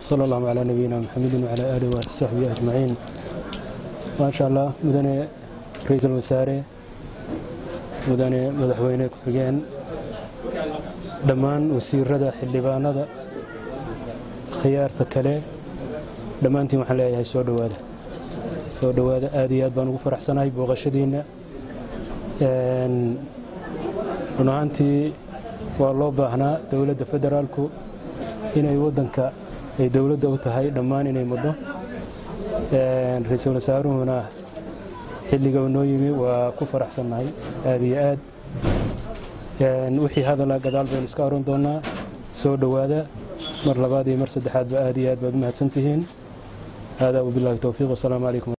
sala allahu calaa nabiyina maxamedin wacalaa aalihi wasaxbihi ajmaciin maasha allah mudane ra-iisul wasaare mudane madaxweyne ku-xigeen dhammaan wasiirada xildhibaanada khiyaarta kale dhammaantiin waxaan leeyahay soo dhowaada soo dhowaada aad iyo aad baan ugu faraxsanahay booqashadiinna run ahaantii waa loo baahnaa dowladda federaalku inay waddanka ay dowladda u tahay dhammaan inay mudho ra-iisul wasaaruhuna xilliga uu noo yimi waa ku faraxsannahay aad iyo aad wixii hadala gadaal baynu iska oran doonnaa soo dhowaada mar labaad iyo mar saddexaadba aad iyo aad baad u mahadsantihiin haadaa wabilaahi towfiiq wasalaamu calaykum